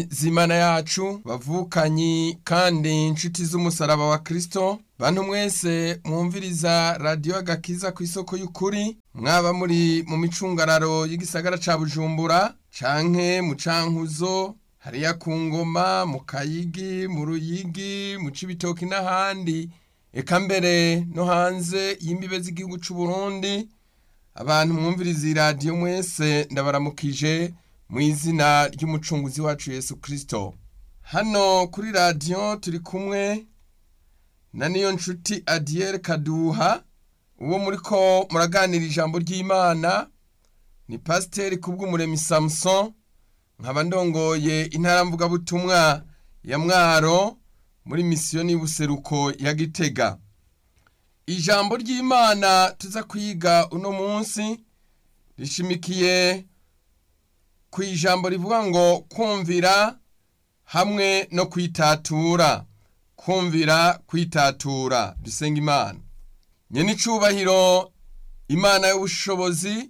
zimana yacu bavukanyi kandi inshuti z'umusaraba wa kristo bantu mwese mwumviriza radiyo agakiza ku isoko y'ukuri mwaba muri mu micungararo y'igisagara ca bujumbura canke mu cankuzo hariya ku ngoma mu kayigi mu ruyigi mu cibitoki n'ahandi eka mbere no hanze y'imbibe z'igihugu c'u Burundi abantu mwumviriza iyi radiyo mwese ndabaramukije mu izina ry'umucunguzi wacu Yesu Kristo hano kuri radiyo turi kumwe na niyo nshuti Adiel Kaduha uwo muri ko muraganira ijambo ry'Imana ni pasiteri kubw'umuremi Samson nkaba ndongoye intara mvugabutumwa ya Mwaro muri misiyoni y'ubuseruko ya Gitega ijambo ry'Imana tuza kwiga uno munsi rishimikiye ku ijambo rivuga ngo kumvira hamwe no kwitatura kumvira kwitatura dusenga imana nyene icubahiro imana y'ubushobozi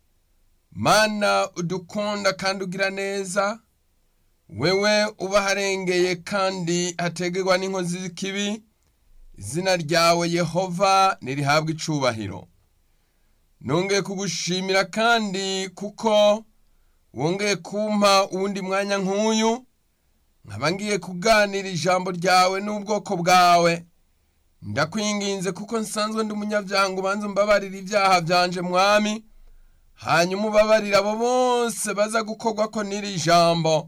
mana udukunda kandi ugira neza wewe uba harengeye kandi hategerwa n'inkozi z'ikibi izina ryawe yehova nirihabwa icubahiro nongeye kugushimira kandi kuko wongeye kumpa uwundi mwanya nk'uyu nkaba ngiye kuganira ijambo ryawe n'ubwoko bwawe ndakwinginze kuko nsanzwe ndi umunyabyango ubanza umbabarira ibyaha byanje mwami hanyuma ubabarira abo bose baza gukorwa ko n'iri jambo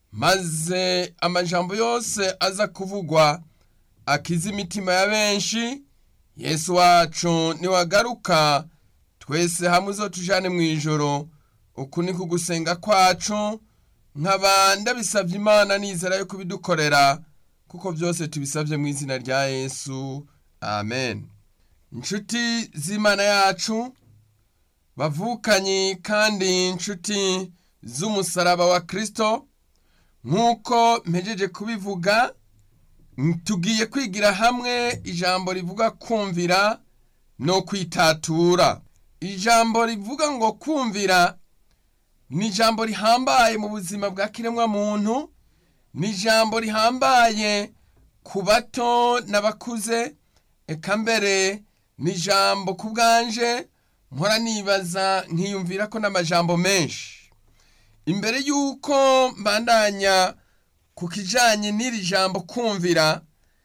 maze amajambo yose aza kuvugwa akiza imitima ya benshi yesu wacu niwagaruka twese hamwe uzotujane mu ijoro uku ni kugusenga kwacu nkaba ndabisabye imana nizera yo kubidukorera kuko byose tubisabye mu izina rya yesu amen inshuti z'imana yacu bavukanyi kandi inshuti z'umusaraba wa kristo nk'uko mpejeje kubivuga tugiye kwigira hamwe ijambo rivuga kumvira no kwitatura ijambo rivuga ngo kumvira ni ijambo rihambaye mu buzima bwa kiremwa muntu ni ijambo rihambaye ku bato n'abakuze eka mbere ni ijambo ku bwanje mpora nibaza nkiyumvira ko n'amajambo menshi imbere y'uko mbandanya ku kijanye n'iri jambo kumvira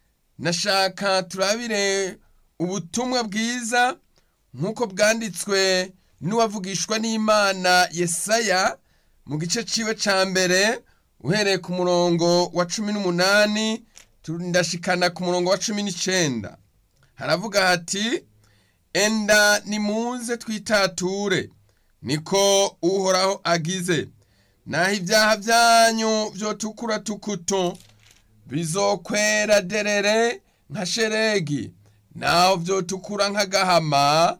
nashaka turabire ubutumwa bwiza nk'uko bwanditswe n'uwavugishwa n'imana yesaya mu gice ciwe ca mbere uhereye ku murongo wa cumi n'umunani ndashikana ku murongo wa cumi n'icenda haravuga hati enda nimuze twitature niko uhoraho agize naho ibyaha byanyu vyotukura tukutu bizokwera derere nka sheregi naho vyotukura nk'agahama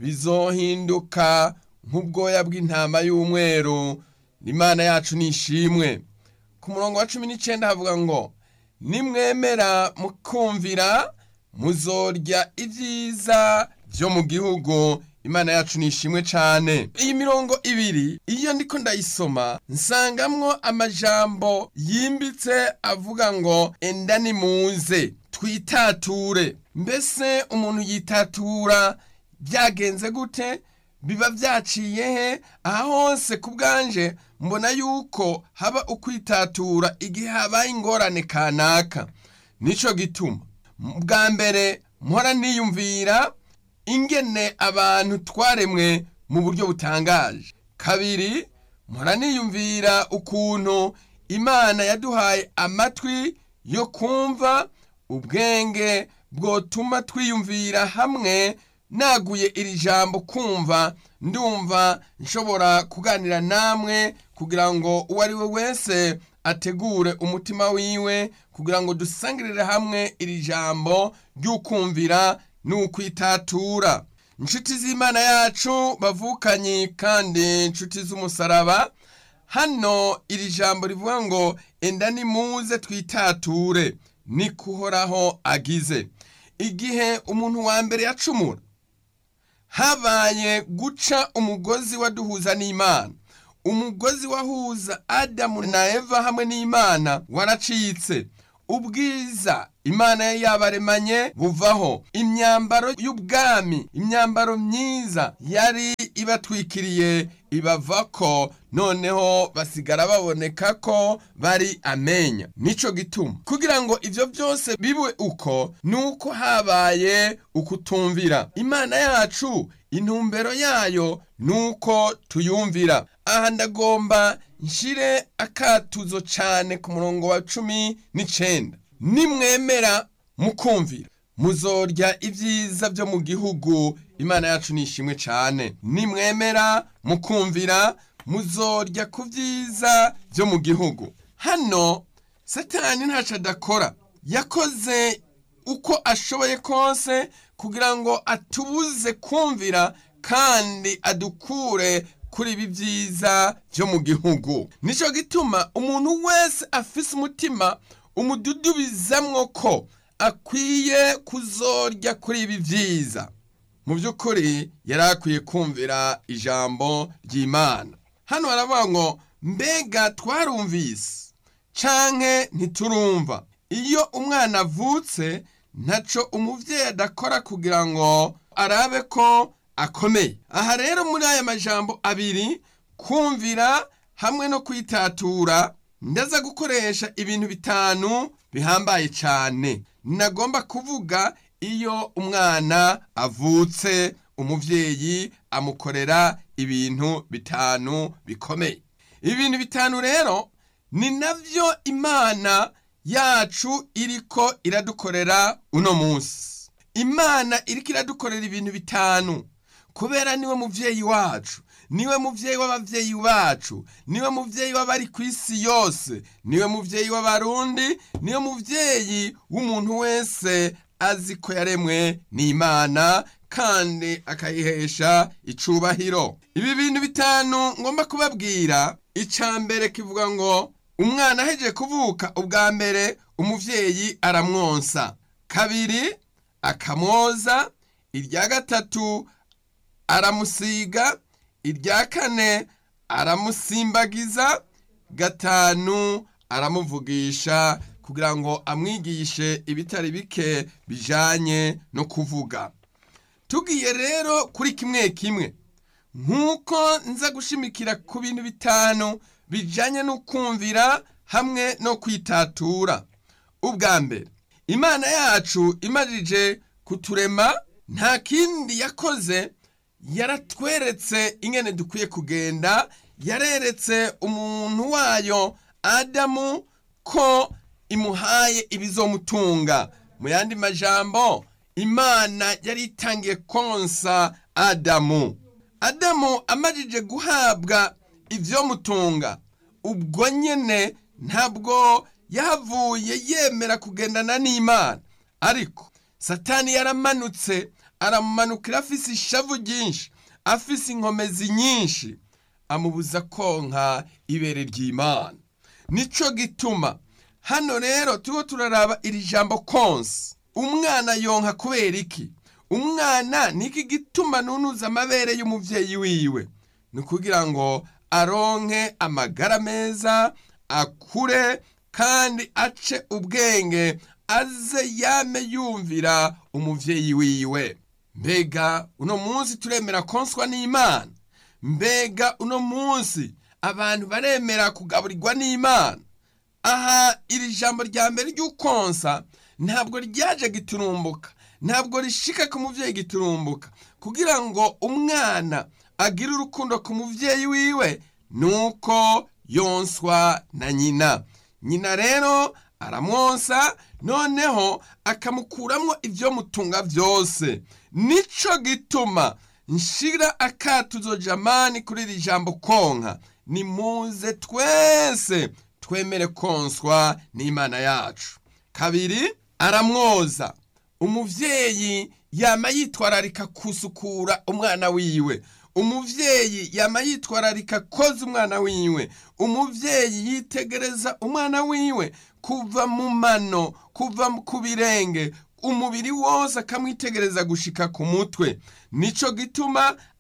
bizohinduka nk'ubwoya bw'intama y'umweru imana yacu nishimwe ku murongo wa cumi n'icenda havuga ngo nimwemera mukumvira muzorya ibyiza byo mu gihugu imana yacu nishimwe cane iyi mirongo ibiri iyo ndiko ndayisoma nsangamwo amajambo yimbitse avuga ngo enda nimuze twitature mbese umuntu yitatura byagenze gute biba byaciye he aha hose ku bwanje mbona yuko haba ukwitatura igihe habaye ingorane kanaka nico gituma bwa mbere mpora niyumvira ingene abantu twaremwe mu buryo butangaje kabiri mpora niyumvira ukuntu imana yaduhaye amatwi yo kumva ubwenge bwotuma twiyumvira hamwe naguye iri jambo kumva ndumva nshobora kuganira namwe kugira ngo uwo ari we wese ategure umutima wiwe kugira ngo dusangirire hamwe iri jambo ry'ukumvira n'ukwitatura inshuti z'imana yacu bavukanye kandi inshuti z'umusaraba hano iri jambo rivuga ngo enda nimuze twitature ni kuhoraho agize igihe umuntu wa mbere yacumura habaye guca umugozi waduhuza n'imana umugozi wahuza adamu na eva hamwe n'imana waracitse ubwiza imana yari yabaremanye buvaho imyambaro y'ubwami imyambaro myiza yari ibatwikiriye ibavako noneho basigara baboneka ko bari amenya nico gituma kugira ngo ivyo byose bibe uko nuko habaye ukutumvira imana yacu intumbero yayo nuko tuyumvira aha ndagomba nshire akatuzo cane ku murongo wa cumi n'icenda nimwemera mukumvira muzorya ibyiza byo mu gihugu imana yacu nishimwe cane nimwemera mukumvira muzorya ku byiza byo mu gihugu hano satani ntaco adakora yakoze uko ashoboye kose kugira ngo atubuze kumvira kandi adukure kuri ibi byiza byo mu gihugu nicyo gituma umuntu wese afise umutima umududubizamwo ko akwiye kuzorya kuri ibi byiza mu by'ukuri yari akwiye kumvira ijambo ry'imana hano haravuga ngo mbega twarumvise canke ntiturumva iyo umwana avutse ntaco umuvyeyi adakora kugira ngo arabe ko akomeye aha rero muri aya majambo abiri kumvira hamwe no kwitatura ndaza gukoresha ibintu bitanu bihambaye cyane nagomba kuvuga iyo umwana avutse umuvyeyi amukorera ibintu bitanu bikomeye ibintu bitanu rero ni navyo imana yacu iriko iradukorera uno munsi imana iriko iradukorera ibintu bitanu kubera niwe muvyeyi wacu niwe muvyeyi w'abavyeyi bacu niwe muvyeyi w'abari ku isi yose niwe muvyeyi w'abarundi niwe muvyeyi w'umuntu wese azi ko yaremwe n'imana kandi akayihesha icubahiro ibi bintu bitanu ngomba kubabwira ica mbere kivuga ngo umwana ahejeje kuvuka ubwa mbere umuvyeyi aramwonsa kabiri akamwoza irya gatatu aramusiga irya kane aramusimbagiza gatanu aramuvugisha kugira ngo amwigishe ibitari bike bijanye no kuvuga tugiye rero kuri kimwe kimwe nk'uko nza gushimikira ku bintu bitanu bijanye no kumvira hamwe no kwitatura ubwa mbere imana yacu imajije kuturema nta kindi yakoze yaratweretse ingene dukwiye kugenda yareretse umuntu wayo adamu ko imuhaye ibizomutunga mu yandi majambo imana yari itangiye konsa adamu adamu amajije guhabwa ivyomutunga ubwo nyene ntabwo yahavuye yemera kugendana n'imana ariko satani yaramanutse aramumanukira afise ishavu ryinshi afise inkomezi nyinshi amubuza konka ibere ry'imana nico gituma hano rero turiho turaraba iri jambo konsi umwana yonka kubera iki umwana niki gituma nunuza amabere y'umuvyeyi wiwe ni ukugira ngo aronke amagara meza akure kandi ace ubwenge aze yame yumvira umuvyeyi wiwe mbega uno munsi turemera konswa n'imana mbega uno munsi abantu baremera kugaburirwa n'imana aha iri jambo rya mbere ry'ukonsa ntabwo ryaje giturumbuka ntabwo rishika ku muvyeyi giturumbuka kugira ngo umwana agire urukundo ku muvyeyi wiwe nuko yonswa na nyina nyina rero aramwonsa noneho akamukuramwo ivyo mutunga vyose nico gituma nshira akatuzo jamani kuri iri jambo konka nimuze twese twemere konswa n'imana yacu kabiri aramwoza umuvyeyi yama yitwararika kusukura umwana wiwe umuvyeyi yama yitwararika koza umwana wiwe umuvyeyi yitegereza umwana wiwe kuva mu mano kuva ku birenge umubiri wose akamwitegereza gushika ku mutwe nico gituma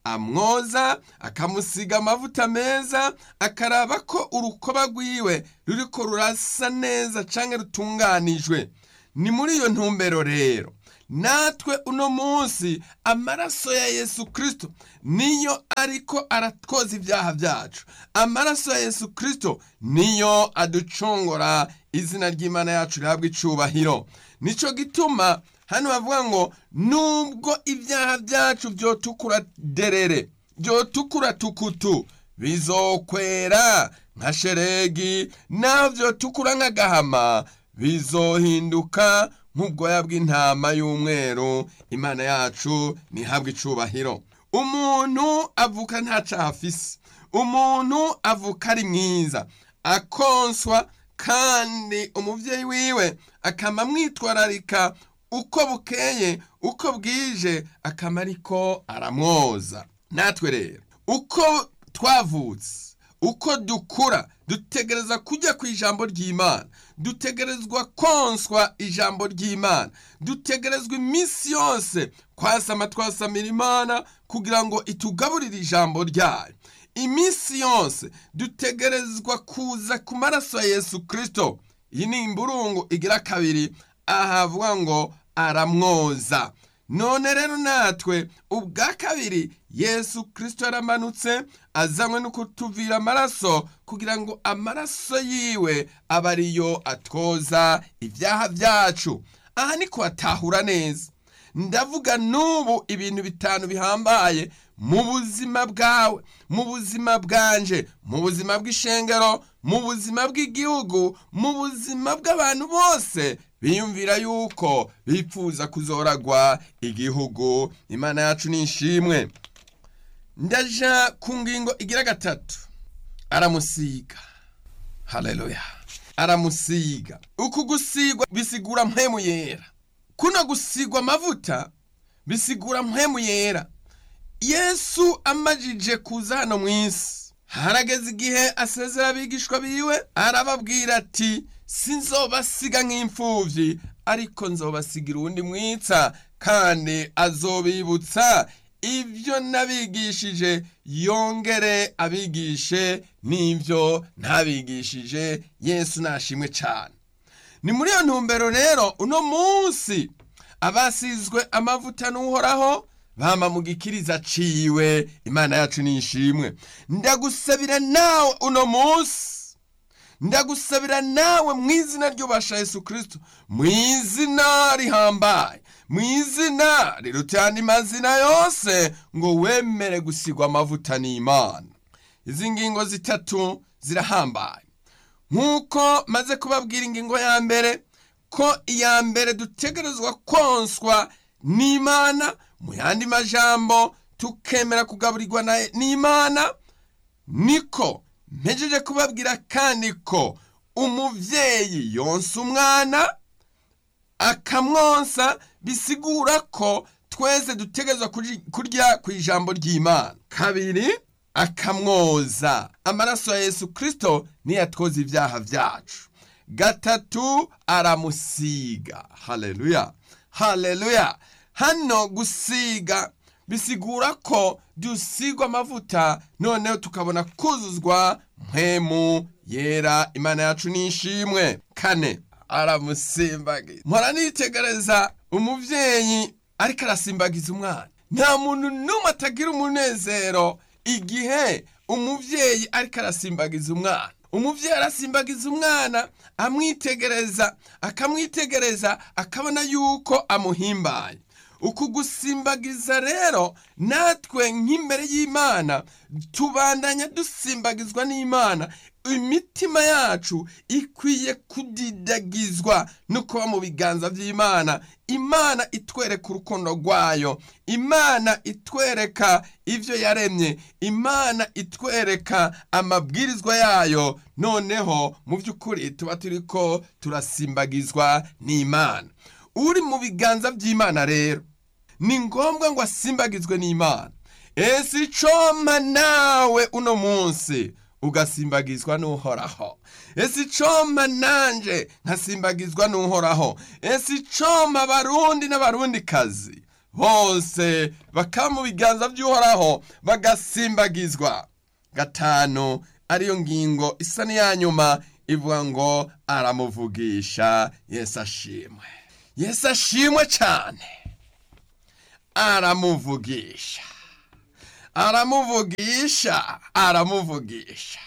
amwoza akamusiga amavuta meza akaraba ko urukoba rwiwe ruriko rurasa neza canke rutunganijwe ni muri iyo ntumbero rero natwe uno munsi amaraso ya yesu kirisito niyo ariko aratwoza ibyaha byacu amaraso ya yesu kirisito niyo aducungura izina ry'imana yacu rihabwa icubahiro nicyo gituma hano bavuga ngo nubwo ibyaha byacu byotukura derere byotukura tukutu bizokwera nka sheregi naho byotukura nk'agahama bizohinduka nk'ubwoya bw'intama y'umweru imana yacu ntihabwe icubahiro umuntu avuka nta caha afise umuntu avuka ari mwiza akonswa kandi umuvyeyi wiwe akama amwitwararika uko bukeye uko bwije akama ariko aramwoza natwe rero uko twavutse uko dukura dutegereza kujya ku ijambo ry'imana dutegerezwa konswa ijambo ry'imana dutegerezwa iminsi yose kwasama twasamira imana kugira ngo itugaburire ijambo ryayo iminsi yose dutegerezwa kuza ku maraso ya yesu kirisito iyi ni imburungu igira kabiri ahavuga ngo aramwoza none rero natwe ubwa kabiri yesu kirisito yaramanutse azanywe no kutuvira amaraso kugira ngo amaraso yiwe abe ariyo atwoza ibyaha byacu aha ni kuhatahura neza ndavuga n'ubu ibintu bitanu bihambaye mu buzima bwawe mu buzima bwanje mu buzima bw'ishengero mu buzima bw'igihugu mu buzima bw'abantu bose biyumvira yuko bifuza kuzoragwa igihugu imana yacu ni ishimwe ndaja ku ngingo igira gatatu aramusiga haleluya aramusiga uku gusigwa bisigura mpemu yera kuno gusigwa amavuta bisigura mpemu yera yesu amajije kuza hano mu isi harageze igihe asezera abigishwa biwe arababwira ati sinzobasiga nk'imfubyi ariko nzobasigira uwundi mwitsa kandi azobibutsa ibyo nabigishije yongere abigishe n'ibyo ntabigishije yesu nashimwe cyane ni muri iyo ntumbero rero uno munsi abasizwe amavuta n'uhoraho bama mu gikiriza ciwe imana yacu ni ishimwe ndagusabira nawe uno munsi ndagusabira nawe mu izina ry'ubasha yesu kirisito mu izina rihambaye mu izina riruta andi mazina yose ngo wemere gusigwa amavuta n'imana izi ngingo zitatu zirahambaye nk'uko maze kubabwira ingingo ya mbere ko iya mbere dutegerezwa konswa n'imana mu yandi majambo tukemera kugaburirwa n'imana niko mpejeje kubabwira kandi ko umubyeyi yonsa umwana akamwonsa bisigura ko twese dutegerezwa kurya ku ijambo ry'imana kabiri akamwoza amaraso ya yesu kirisito niyo atwoza ibyaha byacu gatatu aramusiga haleluya haleluya hano gusiga bisigura ko dusigwa amavuta noneho tukabona kuzuzwa mpemu yera imana yacu nishimwe kane aramusimbagiza mpora nitegereza umubyeyi ariko arasimbagiza umwana nta muntu n'umwe atagira umunezero igihe umubyeyi ariko arasimbagiza umwana umubyeyi arasimbagiza umwana amwitegereza akamwitegereza akabona yuko amuhimbaye uku gusimbagiza rero natwe nk'imbere y'imana tubandanya dusimbagizwa n'imana imitima yacu ikwiye kudidagizwa no kuba mu biganza by'imana imana itwereka urukundo rwayo imana itwereka ibyo yaremye imana itwereka amabwirizwa yayo noneho mu by'ukuri tuba turi ko turasimbagizwa n'imana uri mu biganza by'imana rero ni ngombwa ngo asimbagizwe n'imana ese icoma nawe uno munsi ugasimbagizwa n'uhoraho ese icoma nanje nkasimbagizwa n'uhoraho ese icoma abarundi n'abarundikazi bose bakaba mu biganza by'uhoraho bagasimbagizwa gatanu ariyo ngingo isa n'iya nyuma ivuga ngo aramuvugisha yesu ashimwe yesu ashimwe cyane aramuvugisha aramuvugisha aramuvugisha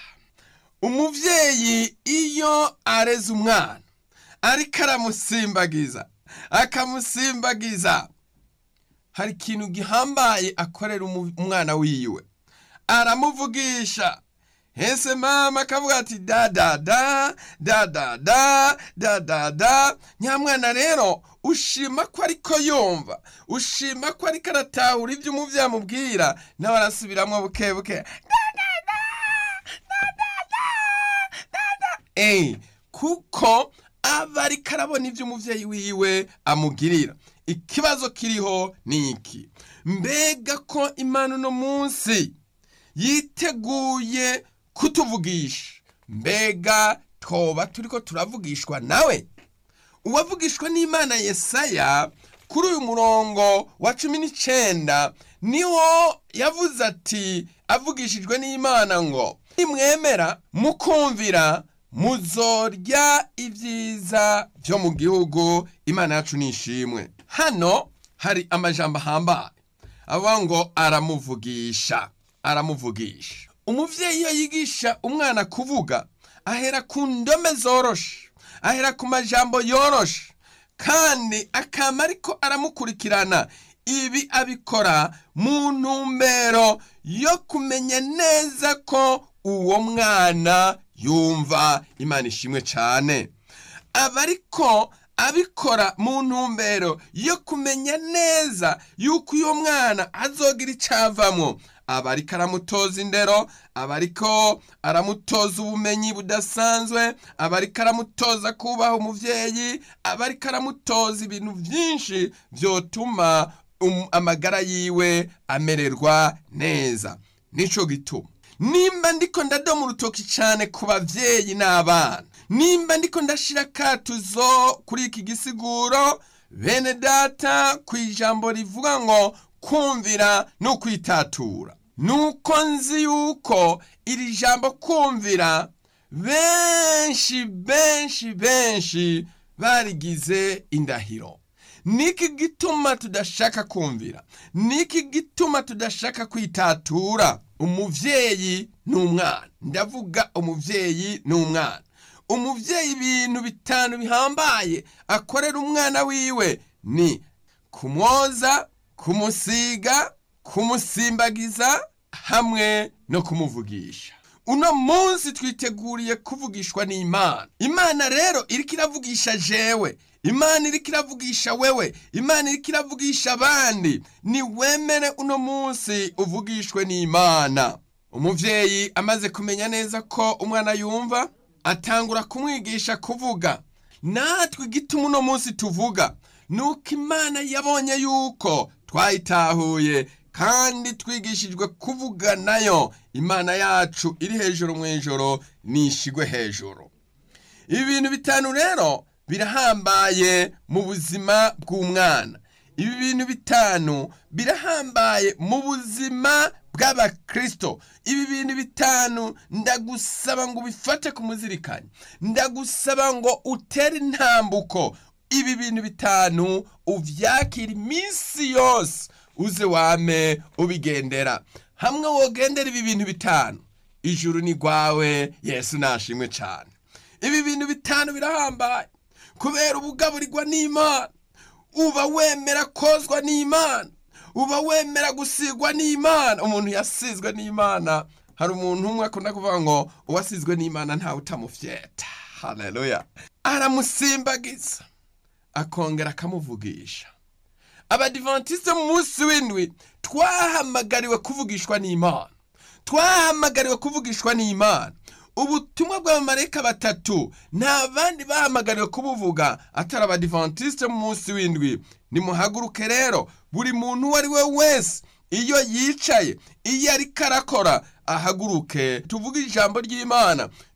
umubyeyi iyo areze umwana ariko aramusimbagiza akamusimbagiza hari ikintu gihambaye akorera umwana wiwe aramuvugisha ese mama akavuga ati da da da da da da da da da nyamwana rero ushima ko ariko yumva ushima ko ariko aratahura ibyo umubyeyi amubwira nawe arasubiramo buke buke da da da da da da da da eee kuko aba ariko arabona ibyo umubyeyi wiwe amugirira ikibazo kiriho ni iki mbega ko imana uno munsi yiteguye kutuvugisha mbega twoba turi ko turavugishwa nawe uwavugishwa n'imana yesaya kuri uyu murongo wa cumi n'icyenda niho yavuze ati avugishijwe n'imana ngo nimwemera mukumvira muzorya ibyiza byo mu gihugu imana yacu nishimwe hano hari amajambo ahambaye avuga ngo aramuvugisha aramuvugisha umubyeyi iyo yigisha umwana kuvuga ahera ku ndome zoroshe ahera ku majambo yoroshe kandi akaba ariko aramukurikirana ibi abikora mu ntumbero yo kumenya neza ko uwo mwana yumva imana ishimwe cyane aba ariko abikora mu ntumbero yo kumenya neza yuko uyu mwana azogira icyavamo aba ariko aramutoza indero aba ariko aramutoza ubumenyi budasanzwe aba ariko aramutoza kubaha umubyeyi aba ariko aramutoza ibintu byinshi byotuma amagara yiwe amererwa neza nicyo gituma nimba ndiko ndadoma urutoki cyane ku babyeyi n'abana nimba ndiko ndashira akatuzo kuri iki gisiguro bene data ku ijambo rivuga ngo kumvira no kwitatura nuko nzi yuko iri jambo kumvira benshi benshi benshi barigize indahiro niki gituma tudashaka kumvira niki gituma tudashaka kwitatura umuvyeyi n'umwana ndavuga umuvyeyi n'umwana umuvyeyi ibintu bitanu bihambaye akorera umwana wiwe ni kumwoza kumusiga kumusimbagiza hamwe no kumuvugisha uno munsi twiteguriye kuvugishwa n'imana imana rero iriko iravugisha jewe imana iriko iravugisha wewe imana iriko iravugisha abandi ni wemere uno munsi uvugishwe n'imana umuvyeyi amaze kumenya neza ko umwana yumva atangura kumwigisha kuvuga natwe igituma uno munsi tuvuga nuko imana yabonye yuko twayitahuye kandi twigishijwe kuvuga nayo imana yacu iri hejuru mu ijoro nishigwe hejuru ibi bintu bitanu rero birahambaye mu buzima bw'umwana ibi bintu bitanu birahambaye mu buzima bw'abakristo ibi bintu bitanu ndagusaba ngo ubifate ku muzirikanye ndagusaba ngo utere intambuko ibi bintu bitanu uvyakira iminsi yose uze wame ubigendera hamwe wogendera ibi bintu bitanu ijuru ni rwawe yesu nashimwe cyane ibi bintu bitanu birahambaye kubera ubugaburirwa n'imana uba wemera kozwa n'imana uba wemera gusigwa n'imana umuntu yasizwe n'imana hari umuntu umwe akunda kuvuga ngo uwasizwe n'imana ntawe utamufyeta haleluya aramusimbagiza akongera akamuvugisha abadivantisite mu munsi w'indwi twahamagariwe kuvugishwa n'imana twahamagariwe kuvugishwa n'imana ubutumwa bw'abamarayika batatu nta bandi bahamagariwe kubuvuga atari abadivantisite mu munsi w'indwi nimuhaguruke rero buri muntu uwo ari we wese iyo yicaye iyo ariko arakora ahaguruke tuvuge ijambo ry'imana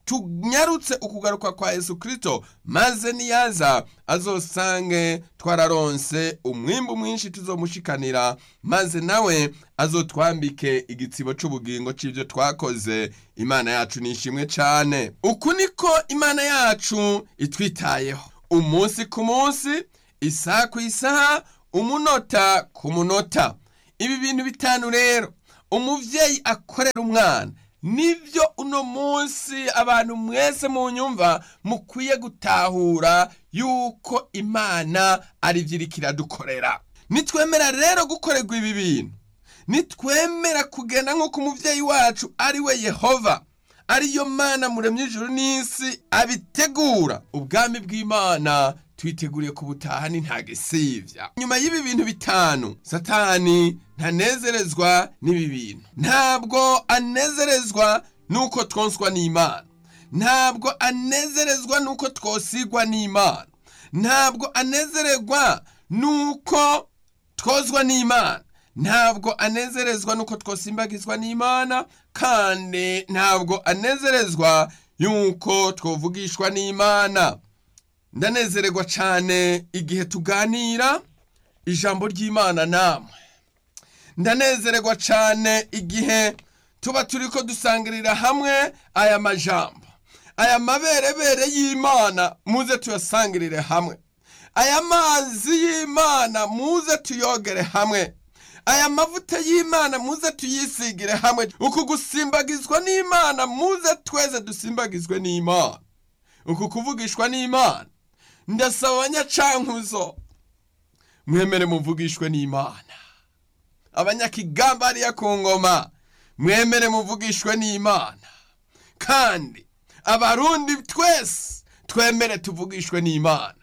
tunyarutse ukugaruka kwa yesu kirisito maze niyaza azosange twararonse umwimbu mwinshi tuzomushikanira maze nawe azotwambike igitsibo c'ubugingo c'ivyo twakoze imana yacu nishimwe cane uku niko imana yacu itwitayeho umunsi ku munsi isaha ku isaha umunota ku munota ibi bintu bitanu rero umuvyeyi akorera umwana nibyo uno munsi abantu mwese mu nyumva mukwiye gutahura yuko imana ari byo iriko iradukorera nitwemera rero gukorerwa ibi bintu nitwemera kugenda nk'uko umuvyeyi wacu ari we yehova ariyo mana muremye ijuru n'isi abitegura ubwami bw'imana twiteguriye kubutaha ni ntagisivya nyuma y'ibi bintu bitanu satani ntanezerezwa n'ibi bintu ntabwo anezerezwa nuko twonswa n'imana ntabwo anezerezwa nuko twosigwa n'imana ntabwo anezerezwa nuko twozwa n'imana ntabwo anezerezwa nuko twosimbagizwa n'imana kandi ntabwo anezerezwa yuko twovugishwa n'imana ndanezererwa cyane igihe tuganira ijambo ry'imana namwe ndanezererwa cyane igihe tuba turi ko dusangirira hamwe aya majambo aya maberebere y'imana muze tuyasangirire hamwe aya mazi y'imana muze tuyogere hamwe aya mavuta y'imana muze tuyisigire hamwe uku gusimbagizwa n'imana muze tweze dusimbagizwe n'imana uku kuvugishwa n'imana ndasaba abanyacankuzo mwemere muvugishwe n'imana abanyakigamba hariya ku ngoma mwemere muvugishwe n'imana kandi abarundi twese twemere tuvugishwe n'imana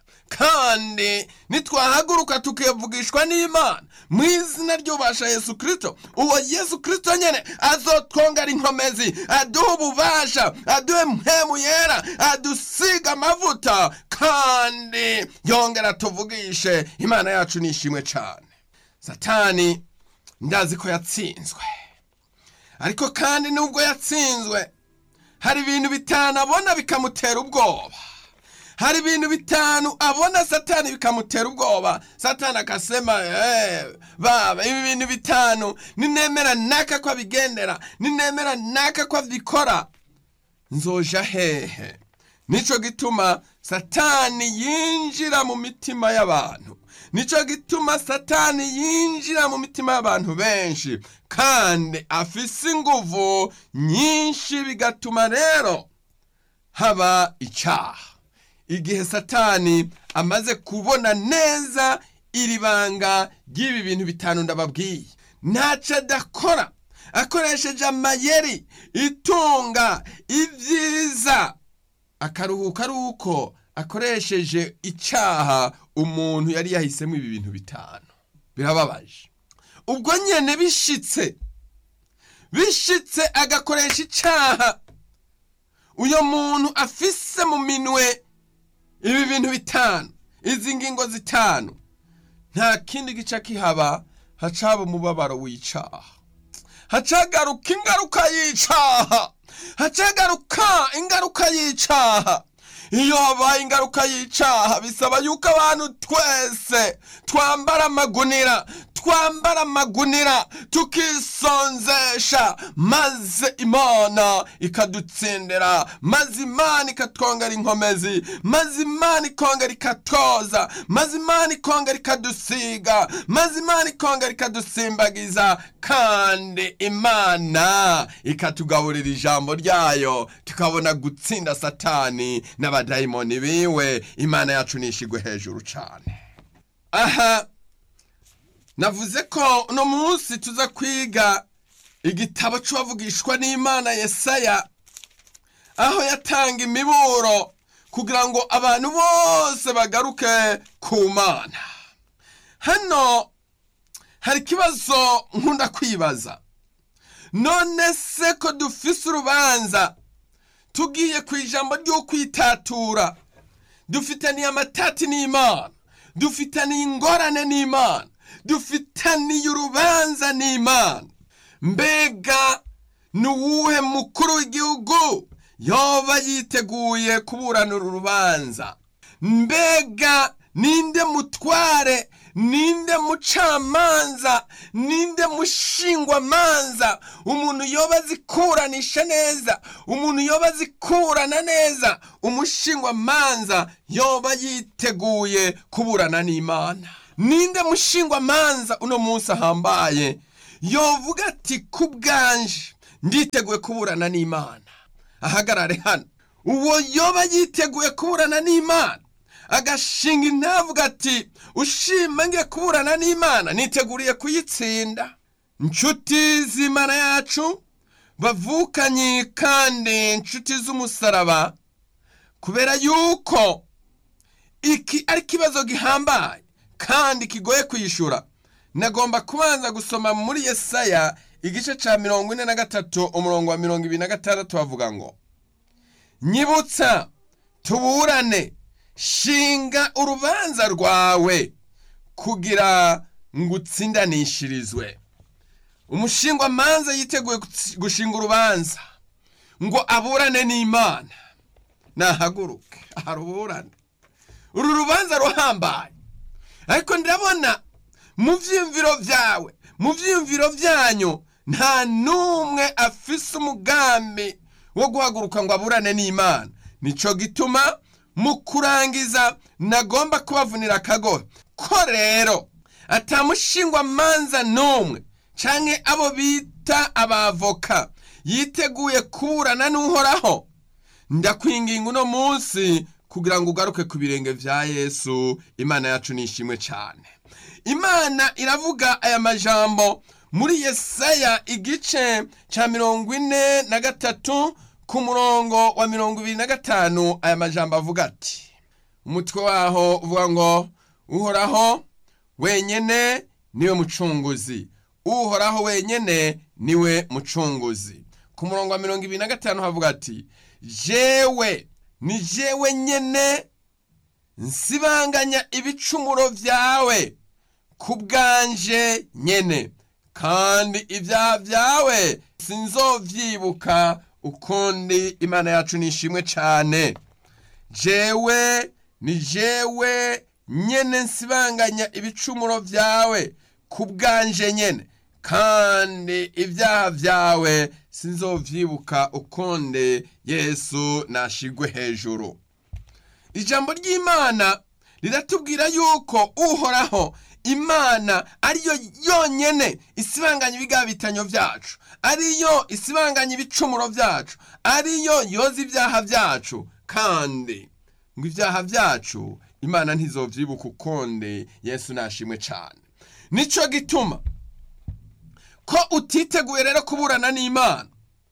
kandi nitwahaguruka tukivugishwa n'imana mu izina ry'ubasha yesu kirisito uwo yesu kirisito nyine azotwongera inkomezi aduha ububasha aduhe mpemu yera adusiga amavuta kandi yongera tuvugishe imana yacu nishimwe cyane satani ndazi ko yatsinzwe ariko kandi nubwo yatsinzwe hari ibintu bitanu abona bikamutera ubwoba hari ibintu bitanu abona satani bikamutera ubwoba satani akasema eh, baba ibi bintu bitanu ninemera naka ko abigendera ninemera naka ko abikora nzoja hehe nico gituma satani yinjira mu mitima y'abantu nico gituma satani yinjira mu mitima y'abantu benshi kandi afise inguvu nyinshi bigatuma rero haba icyaha igihe satani amaze kubona neza iri banga ry'ibi bintu bitanu ndababwiye ntacyo adakora akoresheje amayeri itunga ibyiza akaruhuka ari uko akoresheje icyaha umuntu yari yahisemo ibi bintu bitanu birababaje ubwo nyine bishitse bishitse agakoresha icyaha uyu muntu afise mu minwe ibi bintu bitanu izi ngingo zitanu nta kindi gice kihaba hacaba umubabaro w'icaha hacagaruka ingaruka y'icaha hacagaruka ingaruka y'icaha iyo habaye ingaruka y'icaha bisaba yuko abantu twese twambara amagunira twambara amagunira tukisonzesha maze imana ikadutsindira maze imana ikatwongera inkomezi maze imana ikongera ikatoza maze imana ikongera ikadusiga maze imana ikongera ikadusimbagiza kandi imana ikatugaburira ijambo ryayo tukabona gutsinda satani n'abadayimoni biwe imana yacu nishigwe hejuru cyane aha navuze ko uno munsi tuza kwiga igitabo cy'uwavugishwa n'imana yesaya aho yatanga imiburo kugira ngo abantu bose bagaruke ku mana hano hari ikibazo nkunda kwibaza none se ko dufise urubanza tugiye ku ijambo ry'ukwitatura dufitaniye amatati n'imana dufitaniye ingorane n'imana dufitaniye urubanza n'imana mbega ni uwuhe mukuru w'igihugu yoba yiteguye kuburana uru rubanza mbega ninde mutware ninde mucamanza ninde mushingwamanza umuntu yoba azikuranisha neza umuntu yoba azikurana neza umushingwamanza yoba yiteguye kuburana n'imana ninde mushingwamanza uno munsi ahambaye yovuga ati ku bwanje nditeguye kuburana n'imana ahagarare hano uwo yoba yiteguye kuburana n'imana agashinga intavuga ati ushima ngiye kuburana n'imana niteguriye kuyitsinda inshuti z'imana yacu bavukanye kandi inshuti z'umusaraba kubera yuko iki ari ikibazo gihambaye kandi kigoye kwishyura nagomba kubanza gusoma muri yesaya igice cya mirongo ine na gatatu umurongo wa mirongo ibiri na gatandatu bavuga ngo nyibutsa tuburane shinga urubanza rwawe kugira ngo utsindanishirizwe umushingwamanza yiteguye gushinga urubanza ngo aburane n'imana nahaguruke aharuburane uru rubanza ruhambaye ariko ndabona mu byiyumviro byawe mu byiyumviro byanyu nta n'umwe afise umugambi wo guhaguruka ngo aburane n'imana nicyo gituma mu kurangiza nagomba kubavunira akagohe ko rero atamushingwamanza n'umwe cyangwa abo bita abavoka yiteguye kuburana n'uhoraho ndakwinginga uno munsi kugira ngo ugaruke ku birenge bya yesu imana yacu ni ishimwe cyane imana iravuga aya majambo muri yesaya igice cya mirongo ine na gatatu ku murongo wa mirongo ibiri na gatanu aya majambo avuga ati umutwe waho uvuga ngo uhoraho wenyine niwe mucunguzi uhoraho wenyine niwe mucunguzi ku murongo wa mirongo ibiri na gatanu havuga ati jewe ni jewe nyine nsibanganya ibicumuro byawe ku bwanje nyine kandi ibyaha byawe sinzovyibuka ukundi imana yacu nishimwe cyane jewe ni jewe nyene nsibanganya ibicumuro byawe ku bwanje nyene kandi ibyaha byawe sinzovyibuka ukundi yesu nashigwe hejuru ijambo ry'imana riratubwira yuko uhoraho imana ariyo yonyene isibanganya ibigabitanyo byacu ariyo isibanganya ibicumuro byacu ariyo yoza ibyaha byacu kandi ngo ibyaha byacu imana ntizovyibuka ukundi yesu nashimwe cyane nico gituma ko utiteguye rero kuburana n'imana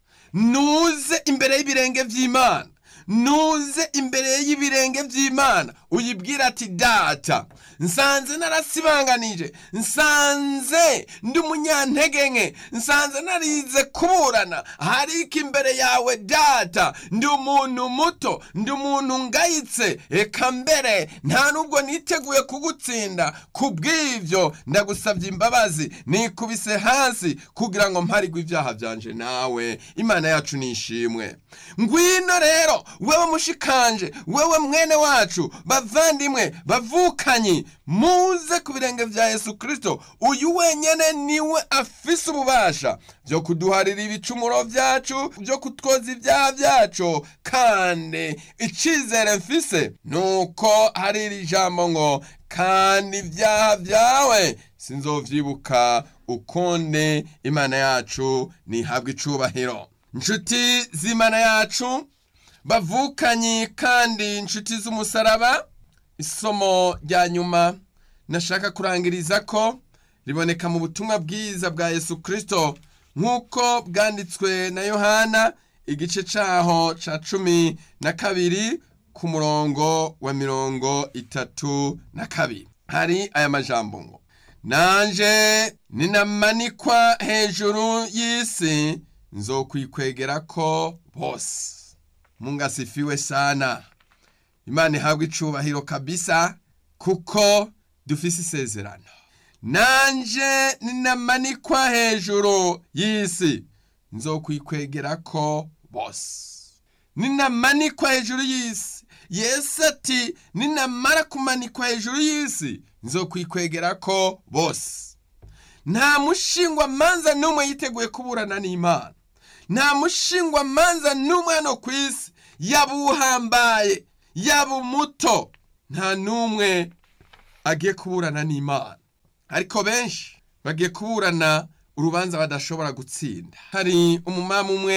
nuze imbere y'ibirenge by'imana nuze imbere y'ibirenge by'imana uyibwira ati data nsanze narasibanganije nsanze ndi umunyantege nke nsanze narize kuburana hariko imbere yawe data ndi umuntu muto ndi umuntu ngayitse reka mbere nta nubwo niteguye kugutsinda ku bw'ibyo ndagusabye imbabazi nikubise hasi kugira ngo mparigwe ibyaha byanje nawe imana yacu nishimwe ngwino rero wewe mushikanje wewe mwene wacu bavandimwe bavukanyi muze ku birenge bya yesu kirisito uyu wenyine niwe afise ububasha byo kuduharira ibicumuro byacu byo kutwoza ibyaha byacu kandi icyizere mfise ni uko hari iri jambo ngo kandi ibyaha byawe sinzovyibuka ukundi imana yacu nihabwa icubahiro inshuti z'imana yacu bavukanyi kandi inshuti z'umusaraba isomo rya nyuma nashaka kurangiriza ko riboneka mu butumwa bwiza bwa yesu kirisito nk'uko bwanditswe na yohana igice cyaho cya cumi na kabiri ku murongo wa mirongo itatu na kabiri hari aya majambo ngo nanje ninamanikwa hejuru y'isi nzokwikwegera ko bose mungu asifiwe sana imana ihabwa icubahiro kabisa kuko dufise isezerano nanje ninamanikwa hejuru y'isi nzokwikwegera ko bose ninamanikwa hejuru y'isi yesu ati ninamara kumanikwa hejuru y'isi nzokwikwegera ko bose nta mushingwamanza n'umwe yiteguye kuburana n'imana nta mushingwamanza n'umwe hano ku isi yaba uhambaye yaba umuto nta n'umwe agiye kuburana n'imana ariko benshi bagiye kuburana urubanza badashobora gutsinda hari umumama umwe